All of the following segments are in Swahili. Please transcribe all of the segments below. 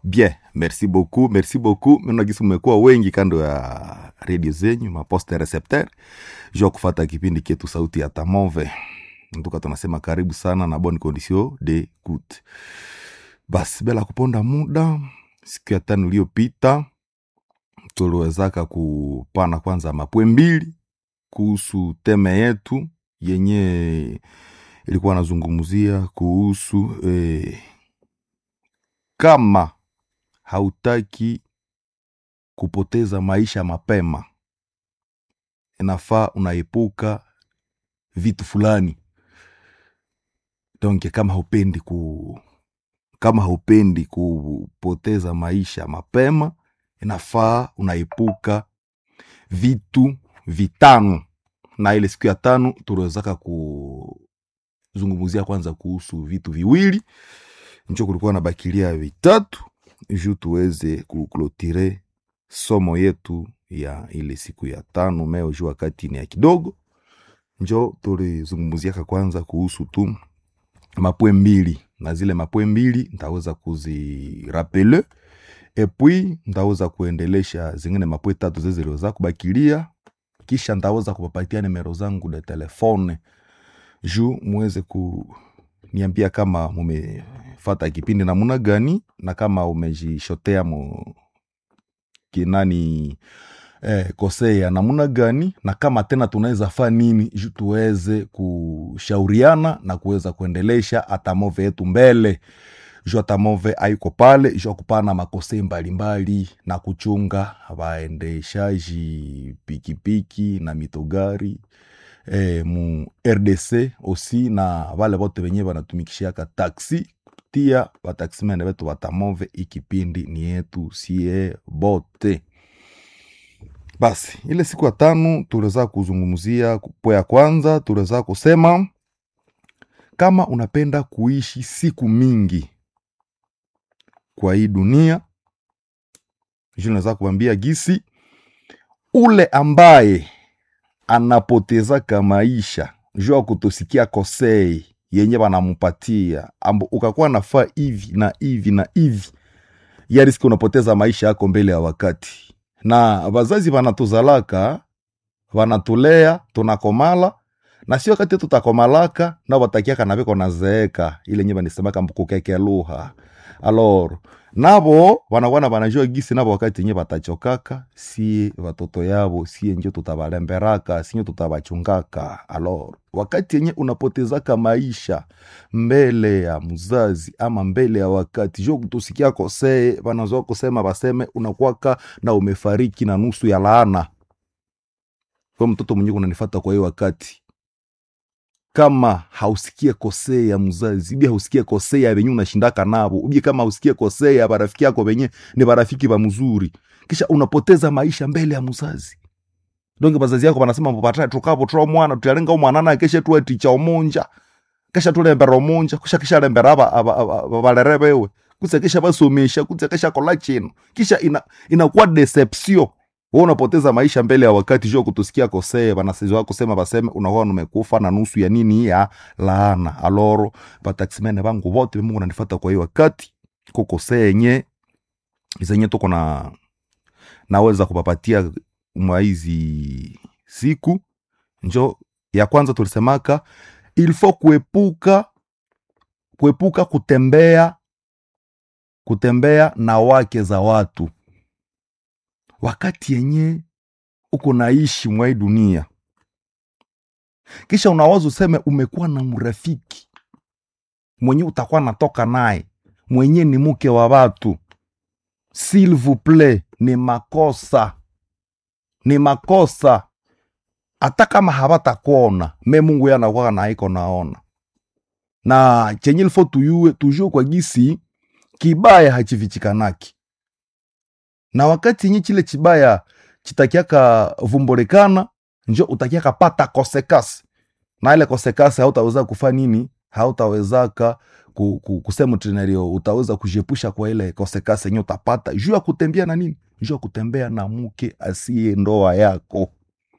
bien merci beaucoup merci beaucoup mena gisi mmekuwa wengi kando ya redio zenyu maposte recepteur jua kufata kipindi ketu sauti ya tamove ntuka tunasema karibu sana na bonne condition de coute basi bila kuponda muda siku ya tano iliyopita tuliwezaka kupana kwanza mapwe mbili kuhusu teme yetu yenye ilikuwa nazungumzia kuhusu eh, kama hautaki kupoteza maisha mapema inafaa unaepuka vitu fulani donc kama haupendi ku kama haupendi kupoteza maisha mapema inafaa unaepuka vitu vitano na ile siku ya tano tuliwezaka kuzungumzia kwanza kuhusu vitu viwili njo kulikuwa na bakilia vitatu juu tuweze kuklotire somo yetu ya ile siku ya tano meo juu wakati ni ya kidogo njo tulizungumziaka kwanza kuhusu tu mapwe mbili na zile mapwe mbili ntaweza kuzirapele epui ntaweza kuendelesha zingine mapwe tatu zeziliweza kubakilia kisha ntaweza kupapatia nimero zangu de telefone juu muweze kuniambia kama mumefata kipindi namuna gani na kama umejishotea mu kinani eh, kosea namuna gani na kama tena tunaweza faa nini juu tuweze kushauriana na kuweza kuendelesha atamove yetu mbele juu atamove aiko pale juu akupana makosei mbalimbali na kuchunga waendeshaji pikipiki na mitogari eh, mu rdc osi na wale wote wenye wanatumikishiaka taksi tia wataximene wetu watamove ikipindi ni yetu sie bote basi ile siku ya tano tuliweza kuzungumzia po ya kwanza tuliweza kusema kama unapenda kuishi siku mingi kwa hii dunia ju naweza kuambia gisi ule ambaye anapotezaka maisha juu ya kutosikia kosei yenye wanamupatia ambo ukakuwa nafaa hivi na hivi na hivi ya riski unapoteza maisha yako mbele ya wakati na wazazi wanatuzalaka wanatulea tunakomala na sio wakati tutakomalaka na watakiaka naviko nazeeka ile nye vanisemaka mbukukeke luha alor navo wanakuwana wanajua gisi navo wakati nye watachokaka sie watoto yavo sie njo tutavalemberaka sinyo tutavachungaka alor wakati yenye unapotezaka maisha mbele ya mzazi ama mbele ya wakati jo kutusikia kosee wanazoa kusema baseme unakwaka na umefariki na nusu ya laana kwa mtoto mwenye unanifata kwa hiyo wakati kama hausikie kosee ya mzazi ubie hausikie kosee ya venye unashindaka navo ubie kama hausikie kosee ya barafiki yako venye ni barafiki ba mzuri kisha unapoteza maisha mbele ya mzazi donge bazazi yako banasema mpapata tukavo twa mwana tutalenga umwanana keshe tuwe ticha omonja kesha tulembera omonja kusha kisha lembera aba aba- aba- balere bewe kusa kisha basomesha kusa kisha kola chino kisha ina inakuwa deception wewe unapoteza maisha mbele ya wakati jua kutusikia kosee banasizo wako sema baseme unakuwa numekufa na nusu ya nini ya laana aloro bataximene bangu bote mungu nanifata kwa hiyo wakati kukosee yenye zenye tuko na naweza kupapatia mwa hizi siku njo ya kwanza tulisemaka ilfo kuepuka kuepuka kutembea kutembea na wake za watu wakati yenye uko naishi mwa hii dunia kisha unawaza useme umekuwa na mrafiki mwenye utakuwa natoka naye mwenye ni mke wa watu s'il vous plaît ni makosa ni makosa hata kama hawatakuona me mungu yanakuwa naiko naona na chenye ilifo tuyue tujue kwa gisi kibaya hachivichikanaki na wakati yenye chile chibaya chitakiaka vumbolekana njo utakiaka pata kosekasi na ile kosekasi hautaweza kufa nini hautawezaka ku, ku, kusema trenario utaweza kujiepusha kwa ile kosekasi yenye utapata juu ya kutembea na nini juu ya kutembea na mke asiye ndoa yako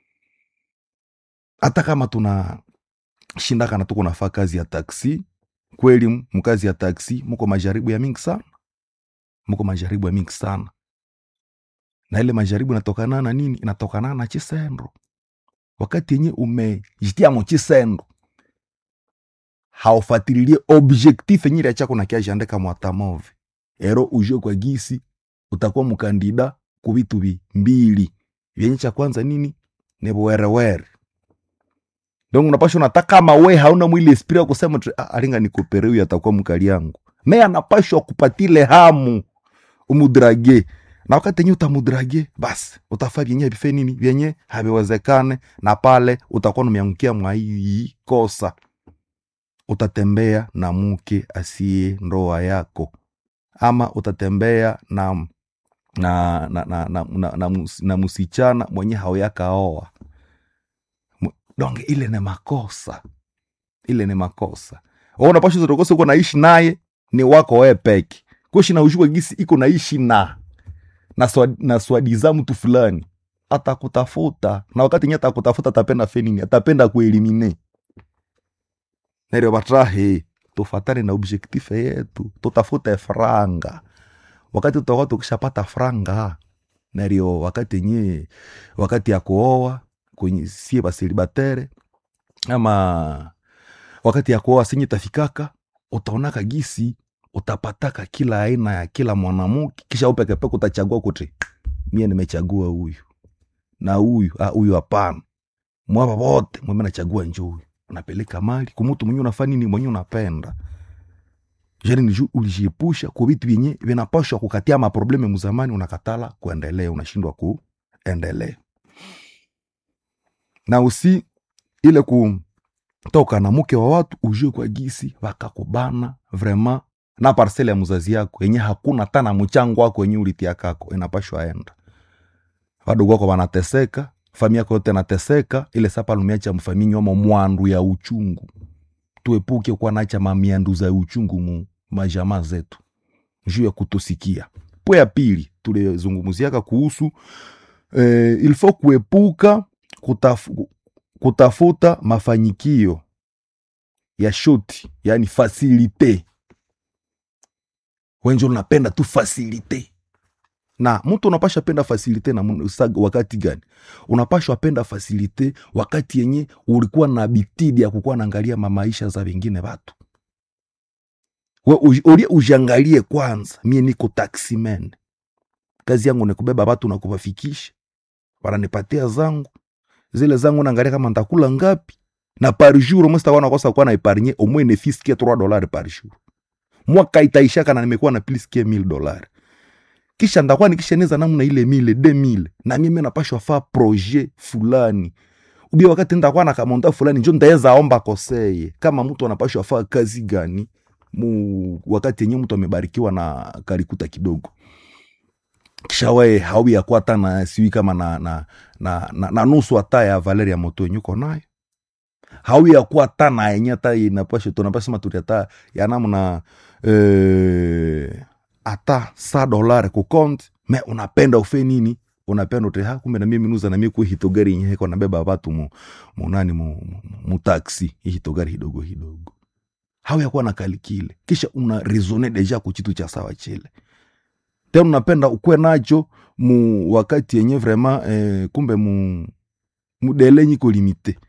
hata kama tuna shindaka na tuko nafaa kazi ya taksi kweli mkazi ya taksi muko majaribu ya mingi sana mko majaribu ya mingi sana na ile majaribu inatokana na nini inatokana na chisendo wakati yenye umejitia mo chisendo haufatililie objectif yenye ile chako nakiajandika mwatamove ero ujue kwa gisi utakuwa mkandida ku vitu vi mbili vyenye cha kwanza nini ni werewere donc unapasha unataka kama we hauna mwili esprit ya kusema tu, ah, alinga nikopere huyu atakuwa mkali yangu me anapashwa kupatile hamu umudrage na wakati yenye utamudrage basi utafaa vyenye vife nini vyenye haviwezekane na pale utakuwa numeangukia mwa hii kosa utatembea na mke asiye ndoa yako ama utatembea na na na na, na, na, na, mus- na musichana mwenye hauyakaoa Mu- donge ile ni makosa ile ni makosa Wewe unapasha zotokosa uko naishi naye ni wako wewe peke kuishi na ujue gisi iko naishi na na, swa, na swadiza mtu fulani atakutafuta na wakati nye atakutafuta atapenda fenini atapenda kuelimine neryo batrahe tufatane na objektif yetu tutafute franga wakati tutakuwa tukishapata franga neryo wakati nye wakati ya kuoa kwenye sie basilibatere ama wakati ya kuoa sinye tafikaka utaonaka gisi utapataka kila aina ya kila mwanamke kisha upekepeke utachagua kuti mie nimechagua huyu na huyu ah, huyu hapana mwapa wote mweme nachagua njo huyu unapeleka mali kumutu mwenye unafaa nini mwenye unapenda jani ni ulijiepusha kwa vitu vyenye vinapashwa kukatia maprobleme muzamani unakatala kuendelea unashindwa kuendelea na usi ile kutoka na mke wa watu ujue kwa gisi wakakubana vrema na parsele ya mzazi yako yenye hakuna tana mchango wako yenye ulitia kako inapashwa enda wadogo wako wanateseka famia yako yote nateseka ile sapa lumiacha mfamii nyomo mwandu ya uchungu tuepuke kuwa nacha mamiandu za uchungu mu majamaa zetu juu ya kutosikia po ya pili tulizungumziaka kuhusu eh, ilfo kuepuka kutaf, kutafuta mafanyikio ya shoti yani fasilite wenje unapenda tu fasilite na mtu unapasha penda fasilite na mun- sa- wakati gani unapashwa penda fasilite wakati yenye ulikuwa na bitidi ya kukuwa naangalia mamaisha za wengine watu we uj- ulie ujiangalie kwanza mie niko taximan kazi yangu ni kubeba watu na kuwafikisha wananipatia zangu zile zangu naangalia kama ntakula ngapi na par jour mstakuwa nakosa kuwa na epargne au moins ne fiskie 3 dollars par jour mwaka itaishaka na nimekuwa na plus que 1000 dollars kisha ndakuwa nikisheneza namna ile mile 2000 na mimi napashwa faa projet fulani ubia wakati ndakuwa na kamonta fulani njo ndaeza omba koseye kama mtu anapashwa faa kazi gani mu wakati yenye mtu amebarikiwa na karikuta kidogo kisha we haubi yakuwa hata na siwi kama na, na, na, na, na nusu hata ya valeri ya moto yenye uko nayo haubi yakuwa hata na yenye hata inapasha tunapasema turi hata ya namna eh, hata sa dolare kukonti me unapenda ufe nini unapenda uteha kumbe na mimi minuza na mimi ku hitogari yenye heko nabeba watu mu munani mu, mu, mu taxi hii hitogari hidogo hidogo hau yakuwa na kalikile kisha una resone deja kuchitu cha sawa chile tena unapenda ukwe nacho mu wakati yenye vraiment eh, kumbe mu mudele nyiko limite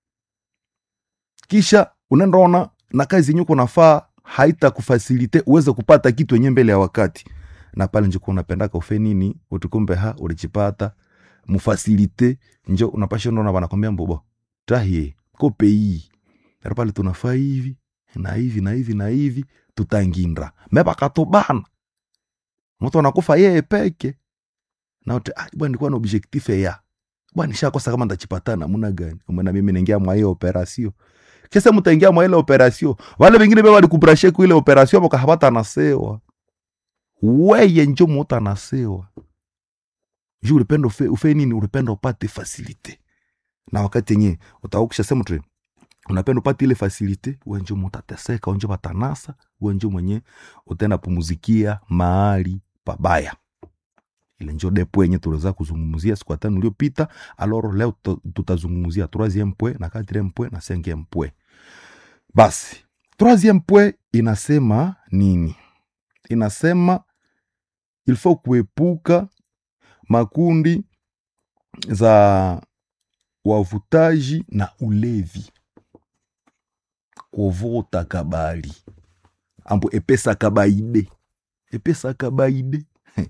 kisha unaendaona na kazi yenye kunafaa haita kufasilite uweze kupata kitu yenye mbele ya wakati na pale njo kuwa unapendaka ufe nini utukumbe ha ulichipata mufasilite njo unapasha ndona wanakwambia mbobo tahie kope hii Pero pale tunafaa hivi na hivi na hivi na hivi tutangindra mebakatobana mtu anakufa yeye peke na uti ah, bwana nilikuwa na objectif ya bwana nishakosa kama ndachipata namna gani umena mimi naingia mwa hiyo operasio kisa mtaingia mwa ile operasio wale wengine beba walikubrashe ku ile operasio bakahapata nasewa weye njo muta nasewa juu ulipenda ufe, ufe nini ulipenda upate fasilite na wakati yenye utaukisha sema tu unapenda upate ile fasilite wenjo mutateseka wenjo batanasa wenjo mwenye utaenda pumuzikia mahali pabaya ile njo depo yenye tuliweza kuzungumzia siku ya tano iliyopita aloro leo tuta- tutazungumzia troisieme pwe na quatrième pwe na cinquième pwe basi troisième pwe inasema nini inasema ilfo kuepuka makundi za wavutaji na ulevi kuvuta kabali ambo epesa kabaide epesa kabaide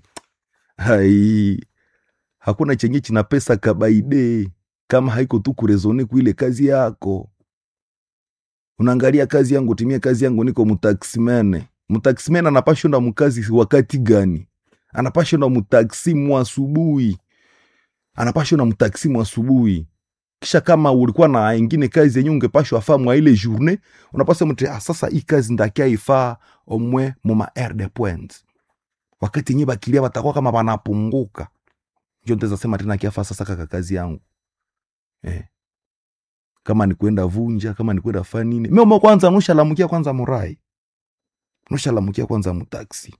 hai hakuna chenye china pesa kabaide kama haiko tu kurezone kuile kazi yako unaangalia kazi yangu timia kazi yangu niko mutaximene mutaximene anapashonda mukazi wakati gani anapashonda mutaksi mu asubuhi anapashonda mutaksi mu asubuhi kisha kama ulikuwa na ingine kazi yenye ungepashwa faa mwa ile journée unapasa mtu ah, sasa hii kazi ndakia ifaa omwe muma air de point wakati yenye bakilia batakuwa kama banapunguka njo nteza sema tena kiafa sasa kaka kazi yangu eh. kama ni kwenda vunja kama ni kwenda fa nini memo kwanza nushalamukia kwanza murai nushalamukia kwanza mutaksi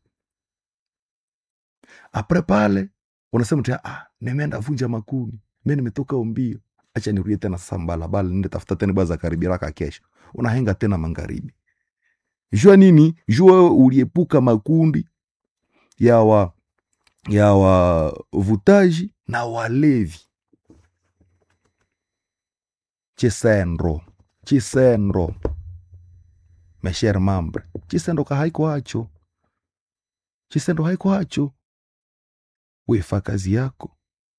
apre pale unasema tena ah, nimeenda vunja makuni mi nimetoka umbio acha nirudie tena sasa mbalabala nende tafuta tena baza karibiraka kesho unahenga tena magharibi jua nini jua uliepuka makundi ya wa ya wavutaji na walevi chisendro chisendro mesher mambre chisendo kahaiko hacho chisendo haiko hacho wefa kazi yako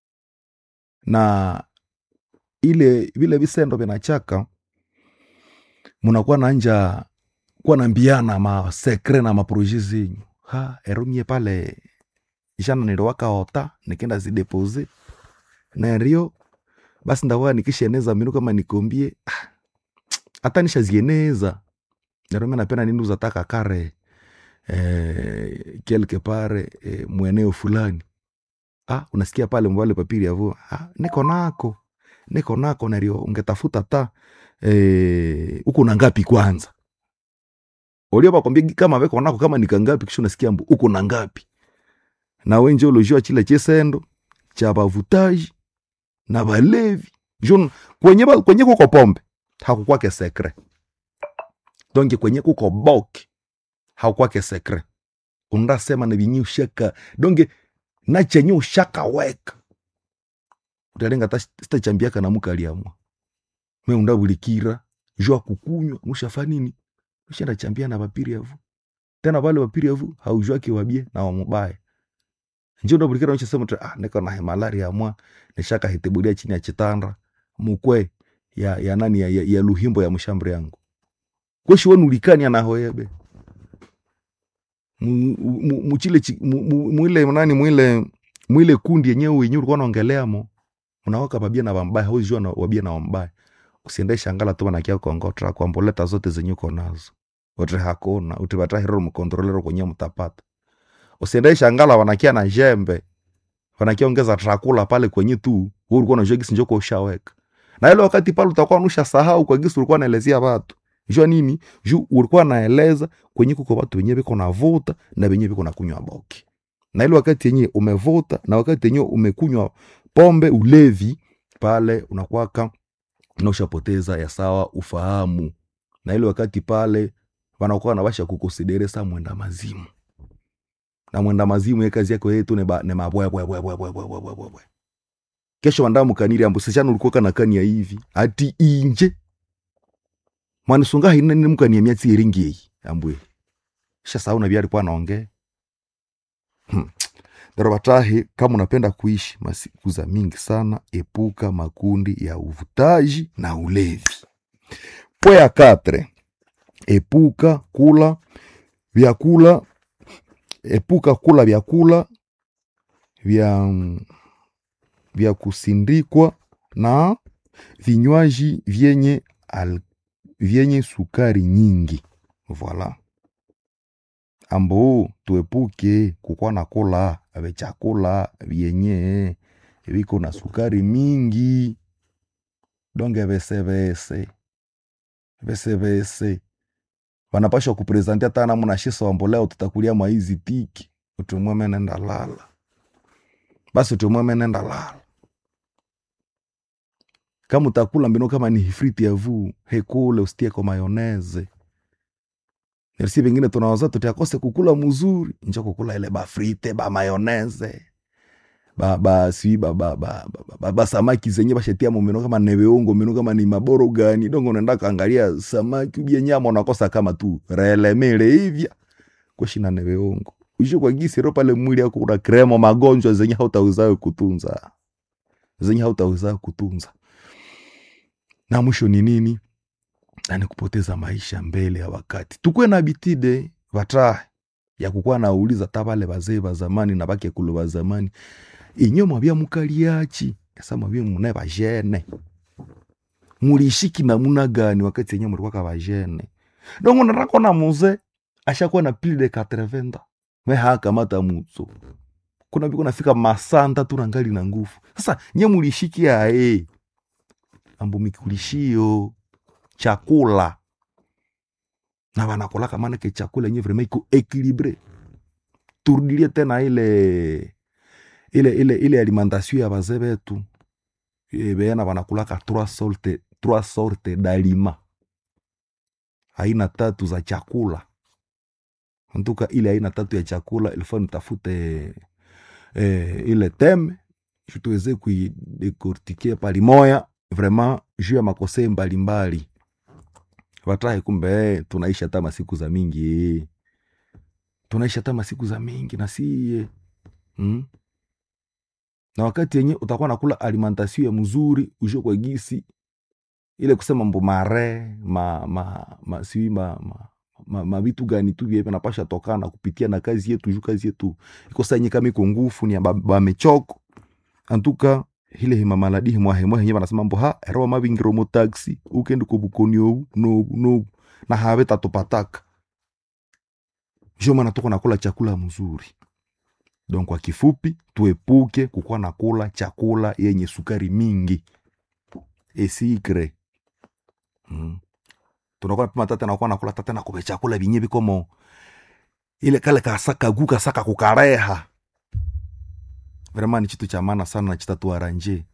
na ile vile visendo vinachaka munakuwa nanja kuwa nambiana masekre na maproje zenyu ha erumie pale jana niliwakaota nikenda zidepose nario basi ndakuwa nikishaeneza minu kama nikombie ah, hata nishazieneza narumia napenda nindu zataka kare eh, quelque part eh, mweneo fulani ah, unasikia pale mbale papiri yavo ah, niko nako niko nako nario ungetafuta ta eh, uko na ngapi kwanza ulio bakwambia kama weko nako kama nikangapi kisha unasikia mbu uko na ngapi na wenje ulojua chile chisendo cha bavutaji na balevi Jun, kwenye, ba- kwenye kuko pombe hakukwake sekre donge kwenye kuko boke hakukwake sekre undasema na vinyi ushaka donge na chenye ushaka weka utalenga ta sitachambiaka na muka aliamwa me undabulikira jua kukunywa nushafa nini ushenda chambia na bapiri yavu tena vale bapiri yavu haujwake wabie na wamubaya njo ndabulikira nchasema tu ah niko na malaria mwa nishaka hitibulia chini ya chitanda mukwe ya, ya nani ya, ya, ya luhimbo ya mshambri yangu kweshi wenu ulikani anahoyebe Mu- mu- muchile chi- mu- mu- mwile nani mwile mwile kundi yenyewe wenyewe ulikuwa naongeleamo unawaka babia na wambaya hauzijua na wabia na wambaya usiende shangala tu wanakia kongotra kwamboleta zote zenye uko nazo wote hakuna utivatahirero mkontrolero kwenye mtapata usiende shangala wanakia na jembe wanakia ongeza trakula pale kwenye tu wewe ulikuwa unajua gisi njoko ushaweka na ile wakati pale utakuwa nusha sahau kwa gisi ulikuwa naelezea watu jua nini juu ulikuwa naeleza kwenye kuko watu wenyewe biko navuta na wenyewe biko nakunywa boki na ile wakati yenyewe umevuta na wakati yenyewe umekunywa pombe ulevi pale unakwaka na ushapoteza ya sawa ufahamu na ile wakati pale wanakuwa nabasha kukonsidere sa mwenda mazimu na mwenda mazimu ye kazi yako yetu ne ba- ne mabwebwebwebwebwebwebwebwe kesho wanda mukaniri ambu sechana ulikuwa kana kani ya hivi ati inje mwanisunga hina nini mukani ya miatsi eringi yeyi ambwe sha sauna na byari kwa naonge hmm. Daro batahi kama unapenda kuishi masiku za mingi sana epuka makundi ya uvutaji na ulevi pwe ya katre epuka kula vyakula epuka kula vyakula vya vya kusindikwa na vinywaji vyenye al, vyenye sukari nyingi voila ambo tuepuke kukwa na kula vyachakula vyenye viko na sukari mingi donge vesevese vesevese vanapashwa kuprezentia tana muna shisa wambo leo tutakulia maizi tiki utumweme nenda lala basi utumweme nenda lala kama utakula mbino kama ni hifriti ya vuu hekule usitie kwa mayoneze merci vengine tunawaza tutiakose kukula mzuri njo kukula ile bafrite bamayoneze ba, ba, si, ba, ba, ba, ba, ba, ba samaki zenye bashetia mumeno kama neveungo meno kama ni maboro gani dongo unaenda kaangalia samaki ubie nyama unakosa kama tu relemele hivya kweshina neveungo uishe kwa gisi ro pale mwili yako kuna kremo magonjwa zenye hautaweza kutunza zenye hautaweza kutunza na mwisho ni nini na ni kupoteza maisha mbele ya wakati tukwe na bitide vatahe ya kukuwa nauliza ta vale vazee va zamani na vakekulu va zamani inyo mwavya mukaliachi asa mwavya mune vajene mulishiki namuna gani wakati yenye mulikwaka vajene dongo narakona muze ashakuwa na pili de 80 mehakamata mutso kuna viko nafika masanta tu nangali na nguvu sasa nye mulishiki ae ambu mikulishio chakula na vanakolaka manake chakula yenye vrema iko ekilibre turudilie tena ile ile ile ile alimentation ya bazee betu Eh, beena vanakulaka trois sorte trois sorte dalima aina tatu za chakula ntuka ile aina tatu ya chakula ilifaa nitafute eh, ile teme ju tuweze kuidekortike palimoya vraiment juu ya makosei mbalimbali vatahe kumbe eh, tunaishi hata masiku za mingi eh. tunaishi hata masiku za mingi na siye mm? na wakati yenye utakuwa nakula alimentation ya mzuri ujue kwa gisi ile kusema mbo mare ma, ma, ma, siwi ma, ma, ma, ma vitu gani tu vyepe napasha tokana kupitia na kazi yetu juu kazi yetu iko sanye kama iko ngufu ni ya ba- bamechoko antuka hile hima maladi himwa himwa henye banasema mbo ha erowa mabingiro mo taxi ukendi ko bukoni obu nobu nobu na habe tatopataka njo maana tuko nakula chakula mzuri donc kwa kifupi tuepuke kukuwa nakula chakula yenye sukari mingi esikre mm. tunakuwa napima tate nakuwa nakula tate nakube chakula vinye vikomo ile kale kasakagu kasaka kukareha vrema ni chitu cha maana sana na chitatuaranje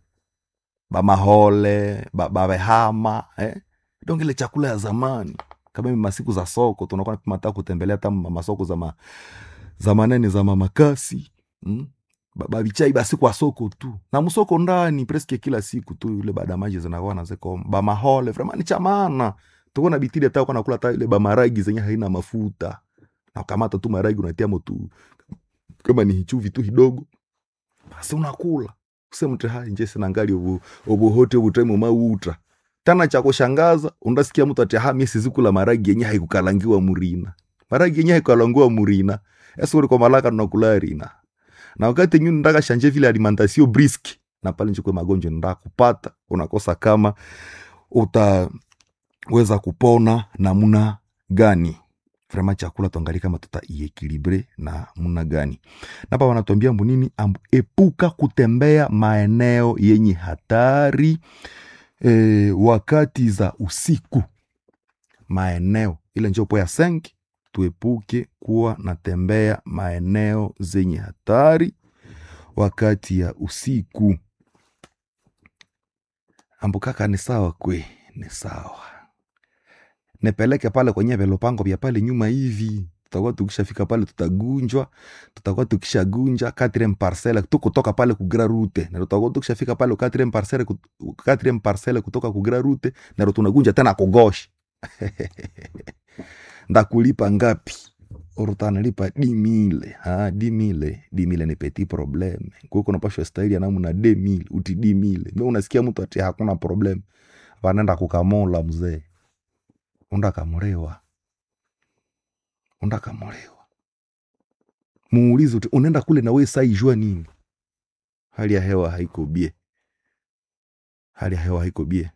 bamahole ba- babehama eh? donc ile chakula ya zamani kama hivi masiku za soko tunakuwa napima hata kutembelea hata ma- masoko za, ma, za manene za mamakasi mm? Ba- babichai basi kwa soko tu na msoko ndani preske kila siku tu yule badamaji zinakuwa nazeko bamahole vrema ni cha maana tuko na bitili hata uko nakula hata ile bamaragi zenye haina mafuta na ukamata tu maragi unatia motu kama ni hichuvi tu hidogo basi unakula usemte ha nje sina ngali obu obuhote obutemu mauta tana cha kushangaza undasikia mtu ati ha mimi sizikula maragi yenye haikukalangiwa murina maragi yenye haikukalangiwa murina esa uri kwa malaka tunakula rina na wakati nyu ndaka shanje vile alimentation brisk na pale nchukue magonjwa nda kupata unakosa kama utaweza kupona namna gani vraiment chakula tuangalie kama tutaiekilibre na muna gani napa wanatuambia mbu nini ambu epuka kutembea maeneo yenye hatari e, wakati za usiku maeneo ile njo po ya senki tuepuke kuwa natembea maeneo zenye hatari wakati ya usiku ambu kaka ni sawa kwe ni sawa nipeleke pale kwenye velopango vya pale nyuma hivi tutakuwa tukishafika pale tutagunjwa tutakuwa tukishagunja quatrième parcelle tu kutoka pale kugra rute na tutakuwa tukishafika pale quatrième parcelle kut- quatrième parcelle kutoka kugra rute na tunagunja tena kugoshi ndakulipa ngapi urutanalipa dimile ha dimile dimile ni petit probleme kuko napashwa staili ya namna demile uti dimile me unasikia mtu ati hakuna problem vanenda kukamola mzee undakamulewa undakamulewa muulize uti unaenda kule na we saijua nini hali ya hewa haiko bie hali ya hewa haiko bie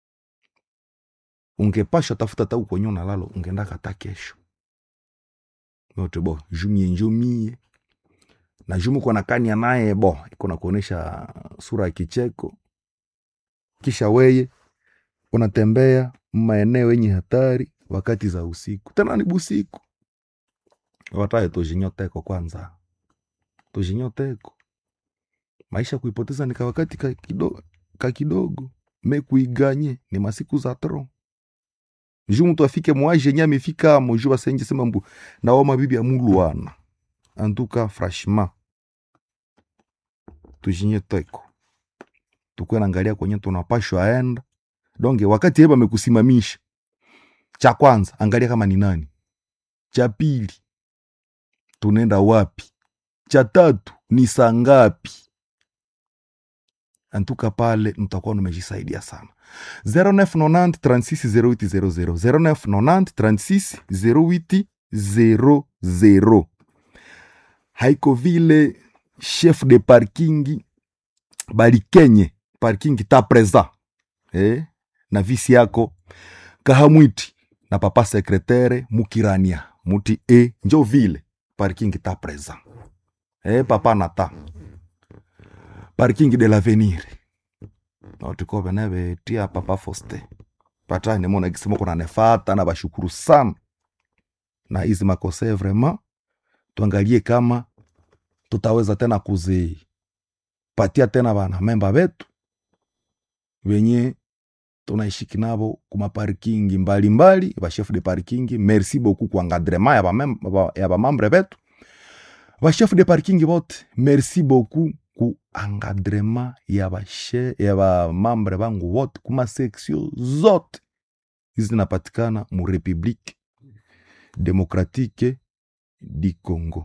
ungepasha tafuta ta uko nyona lalo ungendaka ta kesho yote bo jumie njumie na jumu kona kania naye bo iko na kuonesha sura ya kicheko kisha weye unatembea maeneo yenye hatari wakati za usiku tena ni busiku wataye tujinyoteko kwanza tujinyoteko maisha kuipoteza ni kawakati ka kidogo, ka kidogo me kuiganye ni masiku za tro ju mtu afike mwaje yenye amefika moju basenje sema mbu nawa mabibi ya mulwana antuka franchement tujinye teko tukwe naangalia kwenye tunapashwa aenda donge wakati yeye amekusimamisha cha kwanza angalia kama ni nani cha pili tunaenda wapi cha tatu ni saa ngapi antuka pale mtakuwa numejisaidia sana 0990 36 0800 0990 36 0800 haiko vile chef de parking balikenye parking ta present eh? na visi yako kahamwiti na papa sekretere mukirania muti e njo vile parking ta present eh, papa nata parking de l'avenir naotikobe nebetia papa foste patani mona kisema kuna nefata na bashukuru sana na hizi makose vraiment tuangalie kama tutaweza tena kuzipatia tena bana memba betu wenye tunaishiki nabo kuma parking mbalimbali ba chef de parking merci beaucoup kwa encadrement ya ba mem- ba- ya bamambre betu ba chef de parking bote merci beaucoup ku encadrement ya ba che- ya bamambre bangu wote kuma section zote hizi zinapatikana mu republique démocratique du congo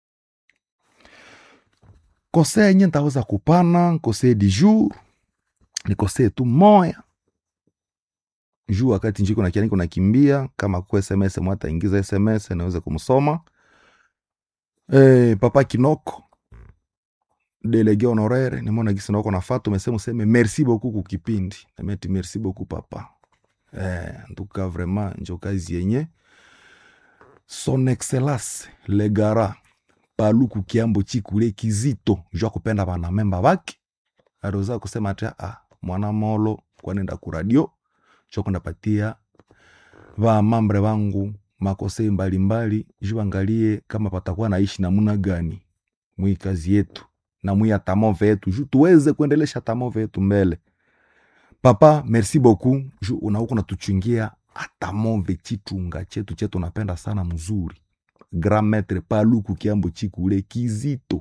kose yenye ntaweza kupana kose du jour ni kose tu moya juu wakati njiko na kiani kunakimbia kama ku sms mwata ingiza sms naweza kumsoma e, papa kinoko delege honoraire nimona gisi nako nafata umesema useme merci beaucoup kukipindi nameti merci beaucoup papa eh, ntuka vraiment njo kazi yenye son excellence legara paluku kiambo chikule kizito jwa kupenda bana memba bake aliweza kusema ati ah, mwana molo kwanenda kuradio chokundapatia vamambre vangu makosei mbalimbali ju vangalie kama patakuwa naishi namuna gani mwi kazi yetu na mwi atamove yetu ju tuweze kuendelesha tamove yetu mbele papa merci beaucoup ju unauku natuchungia atamove chitunga chetu chetu napenda sana mzuri grand maître paluku kiambo chikule kizito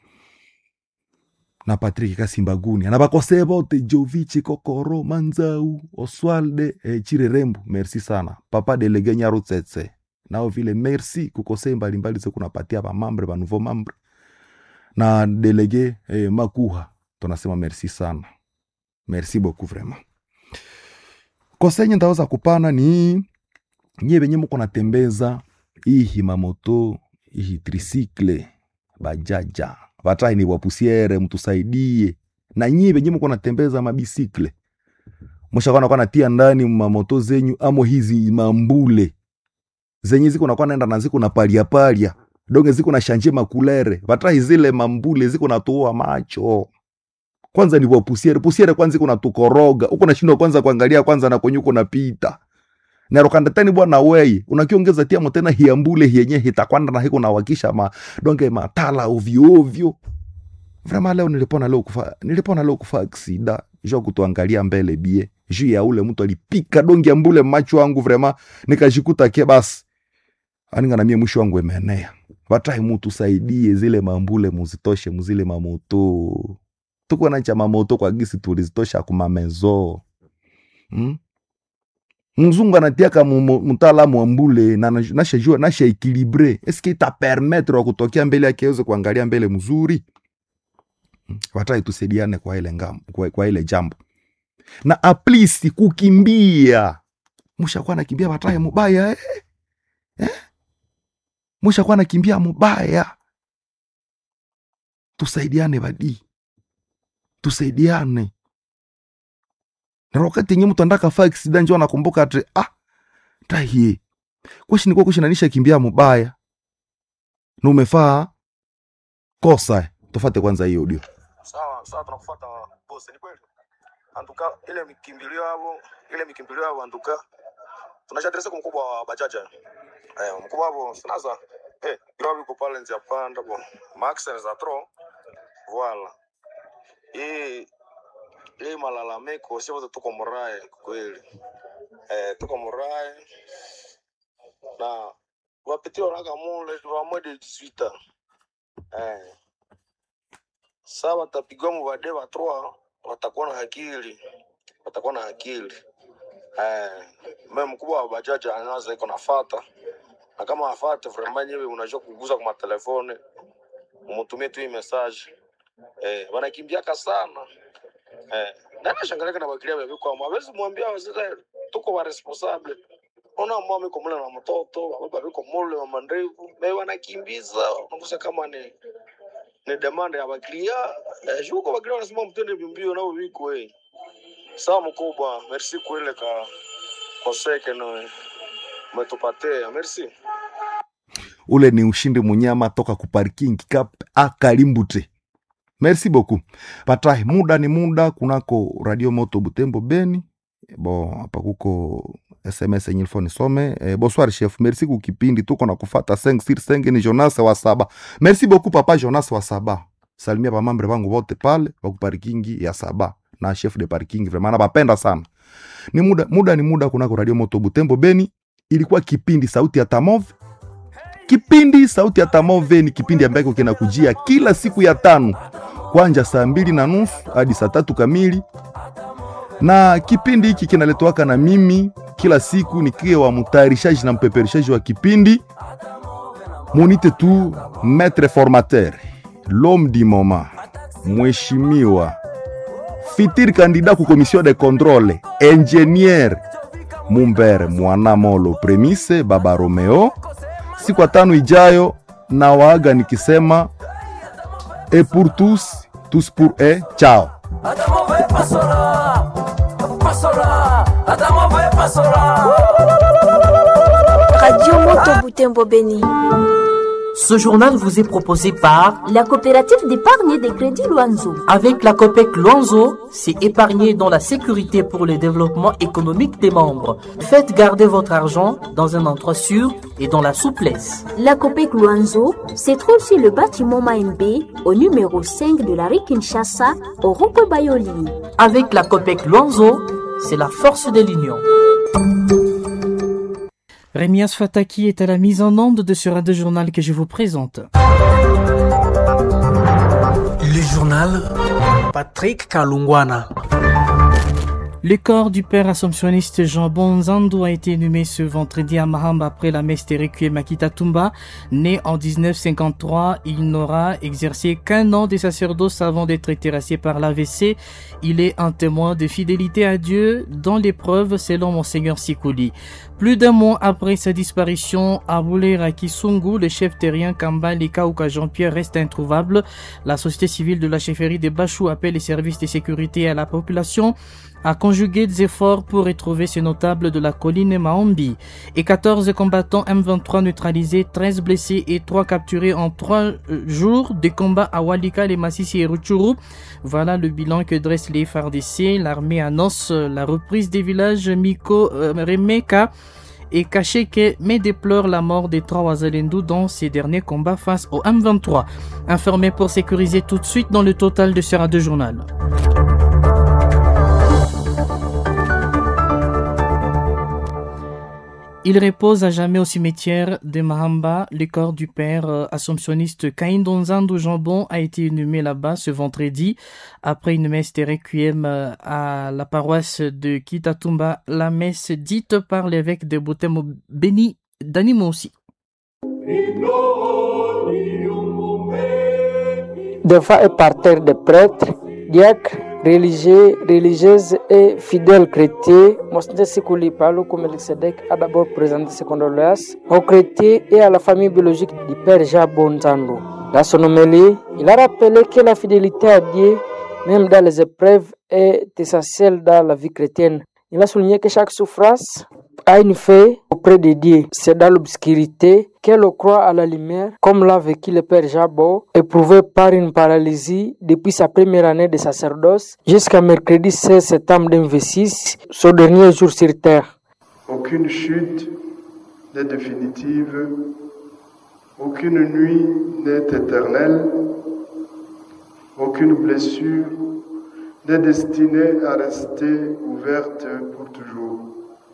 na patrik kasimbaguni na bakose bote jovichi kokoro manzau oswalde eh, chirerembu merci sana papa delege nyarutsetse nao vile merci kukose mbalimbali ze kunapatia bamambre banouveau mambre na delege eh, makuha tunasema merci sana merci beaucoup vraiment kosenye ntaweza kupana ni nyie benye muko natembeza ihi mamoto ihi trisikle bajaja vatai ni wapusiere mtusaidie na nyie benye muko natembeza mabisikle mushakwana kwa natia ndani mamoto zenyu amo hizi mambule zenye ziko nakuwa naenda na ziko na palia palia donge ziko na shanje makulere vatai zile mambule ziko natoa macho kwanza ni wapusiere pusiere kwanza iko natukoroga uko nashindwa kwanza kuangalia kwanza na kwenye uko napita narokandatani bwana weye unakiongeza tiamo tena hiambule hienye hitakwanda na hiko nawakisha ma donge matala ovyo ovyo vrema leo nilipona leo kufa nilipona leo kufa aksida jua kutuangalia mbele bie juu ya ule mtu alipika donge ambule macho wangu vrema nikajikuta ke basi aninga na mie mwisho wangu emenea vatai mutu saidie zile mambule muzitoshe muzile mamoto tuko nacha mamoto kwa gisi tulizitosha kumamezo hmm? mzungu anatiaka mu- mu- mtaalamu wa mbule na na- nashajua nasha ekilibre eske ita permettre wa kutokea mbele yake aweze kuangalia mbele mzuri Mm, watai tusaidiane kwa ile ngam, kwa, kwa ile jambo na aplisi kukimbia mushakuwa nakimbia watai mubaya eh? Eh? mushakuwa nakimbia mubaya tusaidiane badi tusaidiane na wakati yenye mtu andaka fa aksida njo anakumbuka ati ah tahie kweshi nikuwa kweshi nanisha kimbia mubaya na umefaa kosa tufate kwanza hiyo audio sawa sawa tunakufuata bosi ni kweli antuka ile mikimbilio yao ile mikimbilio yao antuka tunashadresa kwa mkubwa wa bajaja eh mkubwa wao sinaza eh gravi kwa pale nje panda bo max za tro voilà hii hii malalamiko sio wote tuko morae kweli eh, tuko murai na wapeti wanaka mule tuwamwe de 18 eh, saa watapigwa muvade wa 3 watakuwa na akili watakuwa na akili eh, me mkubwa wa bajaji anaza iko nafata na kama afate vraiment nyewe unajua kuguza kwa matelefone umutumie tu hii message eh, wanakimbiaka sana eh, nana shangalika na bakilia bebi kwa mwawezi mwambia wazee tuko wa responsable ona mama iko mule na mtoto baba biko mule wa mandevu me wanakimbiza unakusa kama ni ni demand ya bakilia eh, shuko bakilia wanasema mtende mbio nao biko eh sawa mkubwa merci kwele ka koseke no umetupatia merci ule ni ushindi munyama toka kuparking kap akalimbute merci beaucoup patai muda ni muda kunako radio moto butembo beni bo hapa kuko sms yenye ilifo nisome e, bonsoir chef merci kukipindi tuko na kufata 5 sur 5 ni jonas wa saba merci beaucoup papa jonas wa saba salimia bamambre bangu bote pale bakuparikingi ya saba na chef de parking vraiment nabapenda sana ni muda, muda ni muda kunako radio moto butembo beni ilikuwa kipindi sauti ya tamove kipindi sauti ya tamove ni kipindi ambacho kinakujia kila siku ya tano kwanja saa mbili na nusu hadi saa tatu kamili na kipindi hiki kinaletwaka na mimi kila siku nikiwa mtayarishaji na mpeperishaji wa kipindi munite tu maître formateur l'homme du moment mheshimiwa fitir candidat ku commission de contrôle ingénieur mumber mwanamolo premise baba romeo siku ya tano ijayo na waaga nikisema e pour tous tous pour e chao Adamo ve pasola, pasola, Adamo ve pasola. Radio Moto Butembo Beni. Ce journal vous est proposé par La coopérative d'épargne et de crédit Loanzo. Avec la COPEC Luanzo, c'est épargner dans la sécurité pour le développement économique des membres. Faites garder votre argent dans un endroit sûr et dans la souplesse. La COPEC Loanzo se trouve sur le bâtiment Maembe au numéro 5 de la rue Kinshasa au rond Bayoli. Avec la COPEC Luanzo, c'est la force de l'union. Rémias Fataki est à la mise en onde de ce radio journal que je vous présente. Le journal Patrick Kalungwana. Le corps du père assomptionniste Jean Bonzando a été inhumé ce vendredi à Mahamba après la messe de Requiem à Kitatumba. Né en 1953, il n'aura exercé qu'un an de sacerdoce avant d'être terrassé par l'AVC. Il est un témoin de fidélité à Dieu dans l'épreuve selon Monseigneur Sikouli. Plus d'un mois après sa disparition, Aboulera Kisungu, le chef terrien Kamba Lekauka Jean-Pierre reste introuvable. La société civile de la chefferie de Bachou appelle les services de sécurité à la population à conjuguer des efforts pour retrouver ces notables de la colline Maombi. Et 14 combattants M23 neutralisés, 13 blessés et 3 capturés en 3 jours de combats à Walika, les Massissi et Rutshuru. Voilà le bilan que dresse les FARDC. L'armée annonce la reprise des villages Miko, euh, Remeka et Kacheke, mais déplore la mort des trois Wazalendou dans ces derniers combats face au M23. Informé pour sécuriser tout de suite dans le total de ce radio journal. Il repose à jamais au cimetière de Mahamba. Le corps du père euh, assomptionniste Caïn Donzando Jambon a été inhumé là-bas ce vendredi après une messe de requiem euh, à la paroisse de Kitatumba, la messe dite par l'évêque de Botemo Béni Danimosi. Devant un parterre de prêtres, diacres, religieux, religieuses et fidèles chrétiens, Monseigneur Sikouli Palo Melchizedek a d'abord présenté ses condoléances aux chrétiens et à la famille biologique du père Jean Bonzando. Dans son homélie, il a rappelé que la fidélité à Dieu, même dans les épreuves, est essentielle dans la vie chrétienne. Il a souligné que chaque souffrance a une fait auprès de Dieu. C'est dans l'obscurité qu'elle croit à la lumière, comme l'a vécu le père Jabot, éprouvé par une paralysie depuis sa première année de sacerdoce jusqu'à mercredi 16 septembre 2026, son dernier jour sur terre. Aucune chute n'est définitive, aucune nuit n'est éternelle, aucune blessure n'est destinée à rester ouverte pour toujours.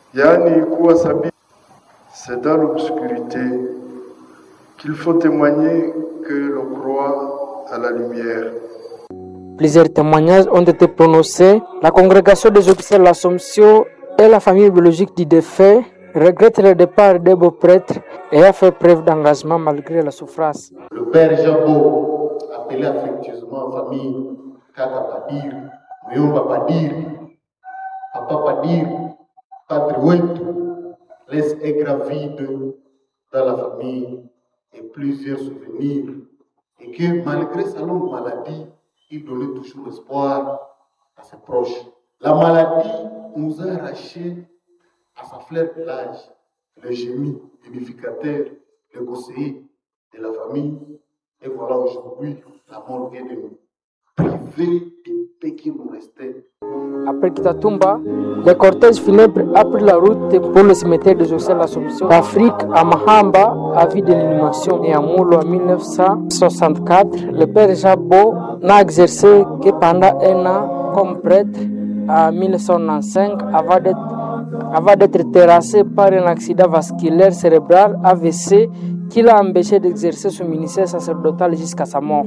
yaani kuwa sabiti. C'est dans l'obscurité qu'il faut témoigner que l'on croit à la lumière. Plusieurs témoignages ont été prononcés. La congrégation des officiers de l'Assomption et la famille biologique du défunt regrettent le départ des beaux prêtres et a fait preuve d'engagement malgré la souffrance. Le père Jabo, appelé affectueusement en famille Kaka Padir, Muyomba Padir, Papa Padir, Padre Wetu, laisse un grand vide dans la famille et plusieurs souvenirs. Et que malgré sa longue maladie, il donnait toujours espoir à ses proches. La maladie nous a arraché à sa fleur de l'âge, le génie, l'édificateur, le conseiller de la famille. Et voilà aujourd'hui, la mort vient de nous priver du peu qui nous restait. Après Kitatumba, le cortège funèbre a pris la route pour le cimetière des Océans de l'Assomption d'Afrique à Mahamba, à vie de l'inhumation. Et à Moulo en 1964, le père Jabo n'a exercé que pendant un an comme prêtre en 1995 avant d'être avant d'être terrassé par un accident vasculaire cérébral AVC qui l'a empêché d'exercer son ministère sacerdotal jusqu'à sa mort.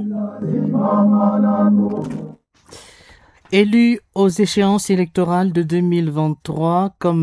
Élu aux échéances électorales de 2023 comme